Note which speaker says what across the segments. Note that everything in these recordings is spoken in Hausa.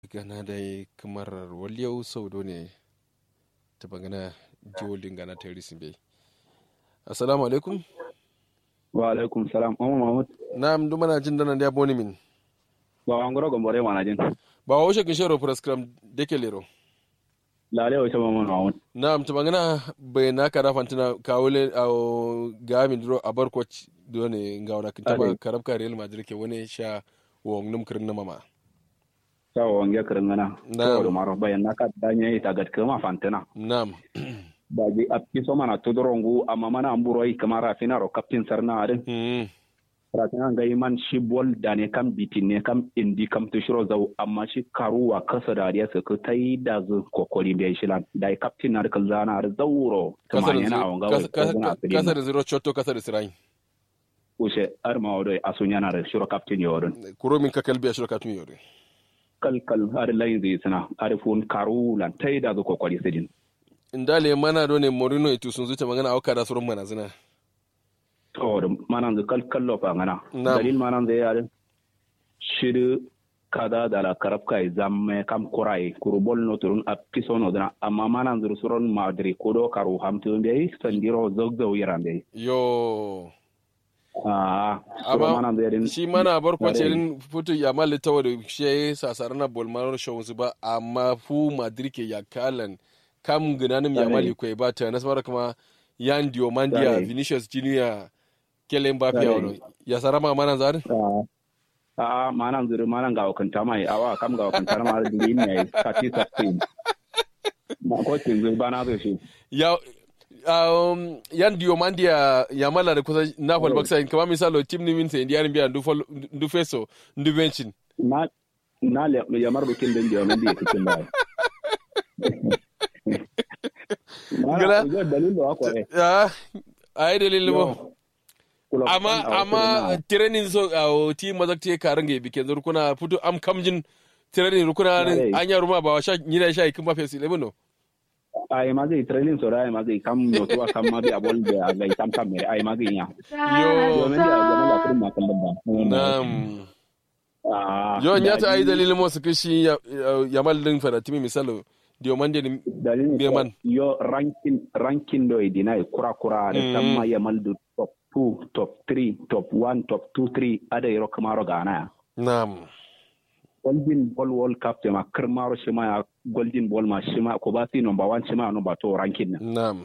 Speaker 1: gana dai kamar waliyau sau ne ta bangana jiwolin gana ta risin bai assalamu alaikum
Speaker 2: wa alaikum salam amma mahmud
Speaker 1: na amdu mana jin dana da boni min
Speaker 2: ba wa ngoro gombore mana jin
Speaker 1: ba wa wuce kinshero prescram deke lero
Speaker 2: lale wa chama mahmud
Speaker 1: na amta bangana bai na kara fantina kawule a gami duro a barkoc dole ga wani kinta ba karabka real madrid ke wani sha wa num kirin na mama
Speaker 2: sawa wange kirin gana
Speaker 1: Na'am.
Speaker 2: da maro bayan naka danye ita gat kama fantina
Speaker 1: na'am
Speaker 2: ba ji a piso mana tudorongu amma mana amburo yi kamar rafina ro captain sarna adin
Speaker 1: Hmm.
Speaker 2: rafina ga man shi bol da ne kam bitin ne kam indi kam to shiro zau amma shi karuwa kasa da ariya su ta yi da zu kokori bai shi lan da captain na rikal zana ar zauro
Speaker 1: kasar
Speaker 2: kuma yana a wanga wai kazana asirin
Speaker 1: kasar zero chotto kasar sirai
Speaker 2: kushe ar ma wado asunya na da shiro captain yodon
Speaker 1: kuro min kakal biya shirka tun yore
Speaker 2: kalkal ar layin zai suna ar fun karu lan ta yi da zu kokori sidin
Speaker 1: indale mana do ne morino itu sun zuta magana auka da surun mana zina
Speaker 2: to da manan zu kalkal lo fa ngana
Speaker 1: Na'am.
Speaker 2: dalil manan zai yare shiru kada da la karab kai zamme kam kurai kurubol no turun a piso no dana amma manan zu suron madri kodo karu hamtu be sandiro zogzo yirambe
Speaker 1: yo
Speaker 2: ah
Speaker 1: Amma
Speaker 2: amma manan zai din
Speaker 1: shi mana bar
Speaker 2: Nare.
Speaker 1: kwacerin futu ya mali tawa da shi sasar na bolmaro shawun su ba amma fu madrid ke ya kalan kam ginanin ya
Speaker 2: Nare.
Speaker 1: mali kwai ba ta nasabar kuma yan diomandia
Speaker 2: Nare.
Speaker 1: vinicius junior kelen ba fiya
Speaker 2: Nare.
Speaker 1: wani ya sarama mana zarin
Speaker 2: a a manan zuru manan ga wakanta mai awa kam ga wakanta ma da din ne kati sakin ma ko tin zuru bana zo shi
Speaker 1: ya um, yan diomandia ya mala da kusa napoli baksa kama misalo tim ni min sai indiyanin biya ndu feso ndu bencin
Speaker 2: na na le ya mar bukin din da mun bi cikin ba
Speaker 1: Gala.
Speaker 2: Gala. dalilin da ko eh.
Speaker 1: ya a yi dalilin ba
Speaker 2: Kula-
Speaker 1: amma
Speaker 2: a-
Speaker 1: amma
Speaker 2: a-
Speaker 1: training so a ti mazak te karan ga bikin zur kuna fito am kamjin training rukuna
Speaker 2: Yare.
Speaker 1: anya ruma ba wa sha nyina sha ikin ba fesi lebino
Speaker 2: ai ma zai training so ai ma zai kam no to kam ma bi abol da ga tam kam mere ai ma zai ya
Speaker 1: yo
Speaker 2: domin da ga la kuma kan ba
Speaker 1: nam
Speaker 2: Ah,
Speaker 1: yo nya ta
Speaker 2: da
Speaker 1: ai
Speaker 2: ji-
Speaker 1: dalilin mo su kishi ya ya mallin fara timi misalo diomande ni
Speaker 2: dalilin
Speaker 1: Beman.
Speaker 2: so, yo ranking ranking do idina e kura kura da
Speaker 1: Mm.
Speaker 2: tamma ya maldu top 2 top 3 top 1 top 2 3 ada yoro kamaro gana
Speaker 1: nam
Speaker 2: golden ball world cup te ma kirmaro shima ya golden ball ma shima ko ba si number 1 shima number 2 ranking na
Speaker 1: nam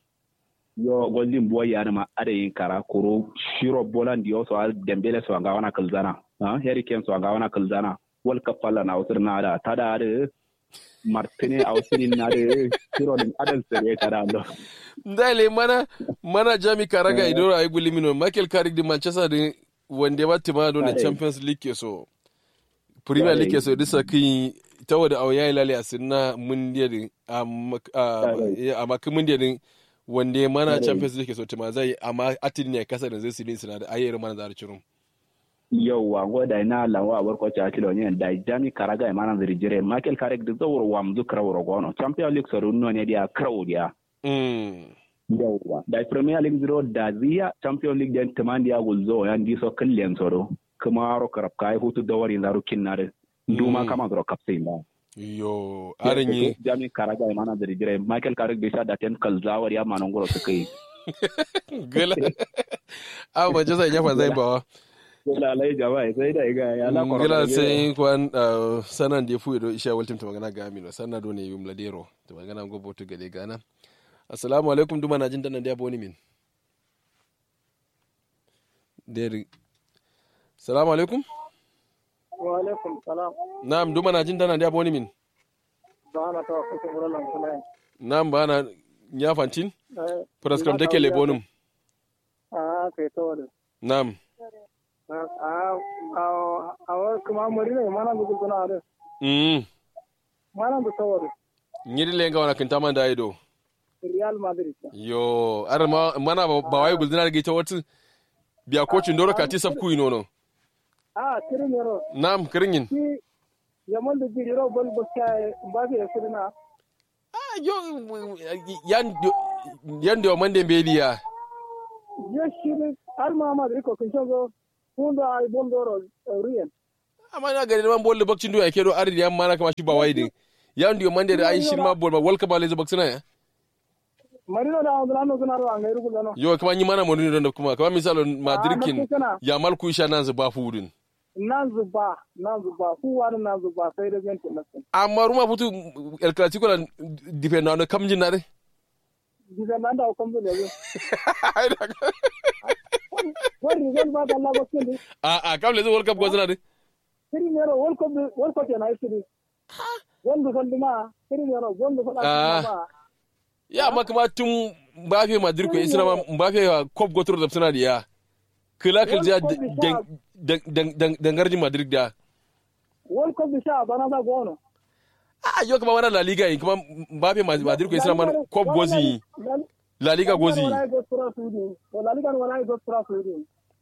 Speaker 2: yo golden boy ya ma ada yin kara kuro shiro bolan di so al dembele so ga wana kalzana ha harry kane so ga wana kalzana world cup falla na usur na da tada da martine a usirin na da shiro din adal sere kada ando
Speaker 1: ndale mana mana jami karaga idoro ay gulimino michael carrick di manchester di wande ba tima do ne
Speaker 2: Kare.
Speaker 1: champions league ke so premier
Speaker 2: Kare.
Speaker 1: league ke so disa kin tawa da awya ilale asinna mundiya din amma
Speaker 2: Kare.
Speaker 1: amma kin mundiya din wande mana
Speaker 2: Kare.
Speaker 1: champions league ke so tima zai amma atin ne kasa da zai sidin sina da ayyar mana da cirum
Speaker 2: yauwa ngo da ina lawa war ko cha kilo ne da jami karaga ma nan ziri jire michael carrick da zawur wam zu krawro gono champion league so no ne dia kraw dia
Speaker 1: mm
Speaker 2: yauwa da premier league zero da ziya champion league den tamandi ya gulzo yan di so kallen soro kuma ro karab kai hutu da wari zaru kinnare duma
Speaker 1: Mm.
Speaker 2: kama zoro kapsin ba
Speaker 1: yo arin yi
Speaker 2: jami karaga ma nan ziri jire michael carrick da sha da ten kalzawar ya ma nan goro su kai
Speaker 1: gala a manchester ya fa zai bawa
Speaker 2: lalai jama'a sai da ga ya la
Speaker 1: ngila sai kwan uh, sanan da fu do isha waltim ta magana ga amino sanna do ne yum ladero ta magana go botu gade gana assalamu alaikum duma na jin dan da boni min deri assalamu alaikum
Speaker 3: wa alaikum salam
Speaker 1: na'am duma na jin dan da boni min
Speaker 3: ba na tawa kusa wurin lankulai
Speaker 1: na'am ba na nya fantin
Speaker 3: eh
Speaker 1: praskam take le bonum
Speaker 3: a kai to da
Speaker 1: na'am
Speaker 3: a a a wa kuma muri ne mana gudu kuna da
Speaker 1: mm
Speaker 3: mana da tawar
Speaker 1: nyiri le nga wana kinta man da ido
Speaker 3: real madrid
Speaker 1: yo ar ma mana ba ba wai guldina ga ita wata biya kocin doro kati sab ku inono
Speaker 3: a kirin yaro
Speaker 1: na'am kiringin
Speaker 3: ki yaman da jiri ro bol boska ba fi da kirina
Speaker 1: Ah, yo yan yan da mande beliya
Speaker 3: je shi ne har ma madrid ko kun shago kun da ai bon doro riyan
Speaker 1: amma na gari man bol bakcin do yake do ardi yam mana kama shi ba wai din ya ndiyo mande da ai shi ma bol ba wal ka ba le baksina ya
Speaker 3: marino da on lano kana ro angai rugo no
Speaker 1: yo kama nyi mana monu don da kuma kama misalo madrikin
Speaker 3: na kana.
Speaker 1: ya mal ku isha nan zuba fudin
Speaker 3: nan zuba nan zuba ku wani nan zuba sai da zan tunasa
Speaker 1: amma ruma futu el clasico la dipenda no kam jinare
Speaker 3: diga nan da kom da ne wani rizal ba da Allah ba kin
Speaker 1: a a kam le zo world cup go zina de
Speaker 3: siri ne ro wol ko wol ko na siri wondu kan duma siri ne ro wondu fa
Speaker 1: Ah.
Speaker 3: ba
Speaker 1: ya amma kuma tun mbafe madrid ko isra ma mbafe wa cop go tro da suna da ya kila kil ja dangarji madrid da
Speaker 3: wol ko bi sha bana da gono
Speaker 1: a yo kuma wana la liga yin kuma mbafe madrid ko isra ma cop gozi la liga gozi
Speaker 3: wala go tura sudi wala liga wala go tura sudi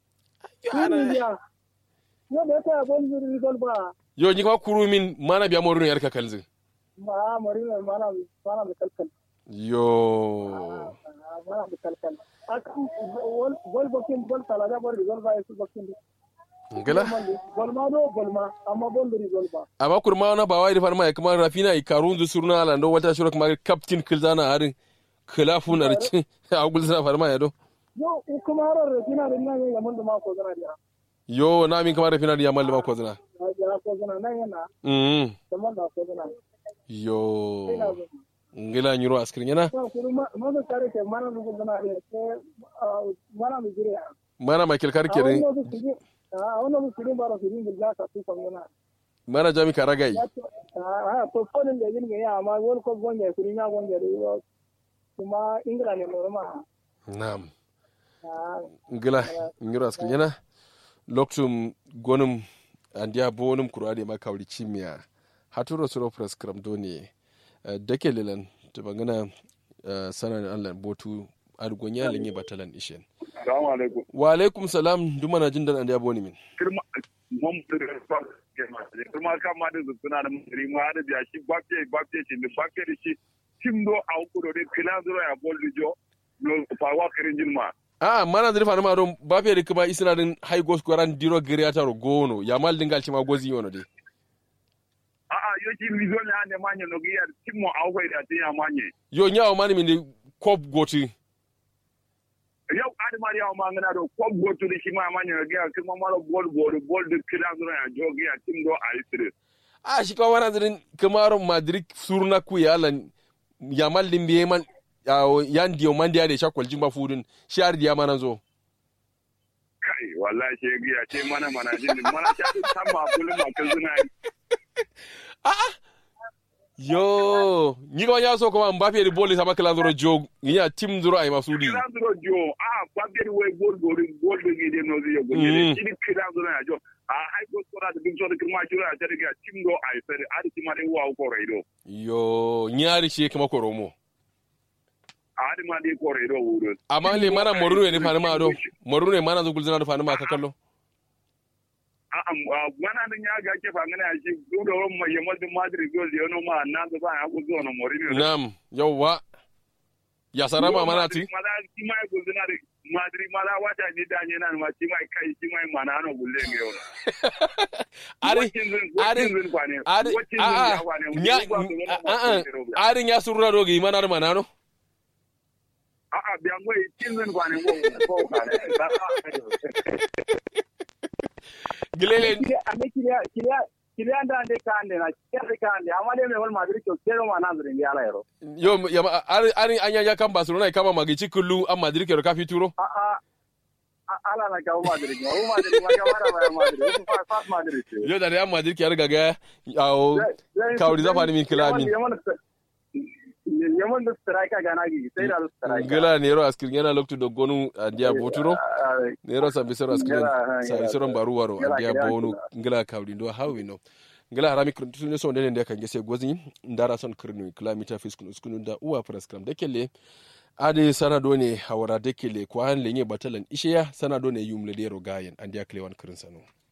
Speaker 3: ya yo da ta bon zuri rizal ba
Speaker 1: yo ni kuma kuru min mana biya morun yar ka kalzin
Speaker 3: ma marino mana mana da kalkal
Speaker 1: yo
Speaker 3: mana da kalkal akan wol wol bokin bol tala da bol rizal ba su bokin
Speaker 1: ngala
Speaker 3: bol ma do bol ma amma bol da rizal ba
Speaker 1: amma kurma wana ba wai da farma ya kuma rafina i karun zu surna ala ndo wata shura kuma captain kilzana harin khilafu na rici a gulzana farma ya do
Speaker 3: yo kuma harar da kina da nan ya mun da ma ko zana da
Speaker 1: yo na min kamar rafina da yamal ma ko zina
Speaker 3: ya ko zana nan yana
Speaker 1: mm
Speaker 3: da man da ko zana
Speaker 1: yo ngila nyuro askrin yana
Speaker 3: ko kuma ma da kare ke mana da ko zana da ke mana da jire
Speaker 1: mana michael karke
Speaker 3: a
Speaker 1: ne
Speaker 3: wannan su ji a wannan su ji ba da su ji da ka su kan yana
Speaker 1: mana jami karagai
Speaker 3: a to fonin da yin ga ya amma wani ko gonja su ya gonja da yo kuma ingila ne norma
Speaker 1: na'am
Speaker 3: a
Speaker 1: ngila nyuro askrin yana loktum gonum andiya bonum kurade ma kawri chimia haturo suro press kram doni dake lelan to bangana sanan allah botu argonya lenye batalan ishen
Speaker 4: Salamu alaikum.
Speaker 1: wa alaikum salam duma na jin dan andiya boni min
Speaker 4: Kirma mun da ba ke ma. Kirma kan ma da suna da mutari ma da biya shi bakke bakke shi da bakke da shi tim do a ku do de kila zuro ya bol du jo. No fa wa kirin jin ma.
Speaker 1: a mana zuri fana ma don ba fe kuma isina din high go scoran diro geriata ro gono ya mal dingal chima gozi yono de
Speaker 4: A a yo shi lizo ne ane ma ne no giya tim mo a ku da tin ya ma ne.
Speaker 1: yo nyawo mani min de kop goti
Speaker 4: Yau adi ma ya ma ngana do ko go to shi ma ma ne no giya kirma ma bol bol bol de kila zuro ya jo giya tim do a isire.
Speaker 1: a shi kuma mana zirin kamaro madrid surna ku ya lan ya mal din biye man yawo yan diyo man dia de shakwal jimba fudun shar dia mana zo
Speaker 4: Kai wallahi shi giya ce mana mana jin mana ta sama bulun ma kan zuna
Speaker 1: yo ni ko ya so kuma mbappe de bolle sama kala zoro jog ya tim zoro ay masudi
Speaker 4: kiranzuro jo a babiyar wai gol gol gol da gide no zai go
Speaker 1: Mm.
Speaker 4: ne shi kiranzuro ya jo a ai go sora da bin so da kirma jira ta daga tim do ai sai a di ma dai wa ko raido
Speaker 1: yo nyari shi kuma koromo
Speaker 4: a di ma dai ko raido wuro
Speaker 1: amma le mana morune ne fani ma do morune mana zo gulzina do fani ma ka kallo
Speaker 4: a a wana nan ya ga ke fangana shi do da ron mai yamal din madrid gol da yono ma na da ba ya go zo no morini
Speaker 1: nam yawwa ya sarama mana ti
Speaker 4: mala shi ma ya gulzina da madrid mala wata ni da ne nan ma shi ma kai shi ma mana no gulle ne yau
Speaker 1: ari ari ari a a nya a a ari nya surra do gi mana mana no
Speaker 4: A'a, biyan gwai cin zan kwanin ko kare.
Speaker 1: gilele
Speaker 3: kiriya ande kiriya kiriya kiriya anda ande kande na kiriya kande amma dai me wal madrid ko kero ma nan zuri ala yaro
Speaker 1: yo ya ari ari anya ya kan barcelona kama magici kullu an madrid ke ka fituro
Speaker 3: a a ala na ka madrid ma o madrid ma ka mara ma madrid ko fa fa madrid
Speaker 1: yo da real madrid ke riga ga awo kawri zafa ni min kilami
Speaker 3: yaman da strike ga na gi sai da strike
Speaker 1: gila ne ro askir yana loktu do gonu andia boturo ne ro sambi sero askir sa sero baru waro andia bonu gila kawri do hawi no gila harami kuntu ne so ne ne kan gese gozi ndara son kirnu kilomita fiskun uskunu da uwa prescram da kelle ade sana do ne hawara da kelle ko han lenye batalan isheya sana do ne yumle de ro gayen andia klewan kirin sano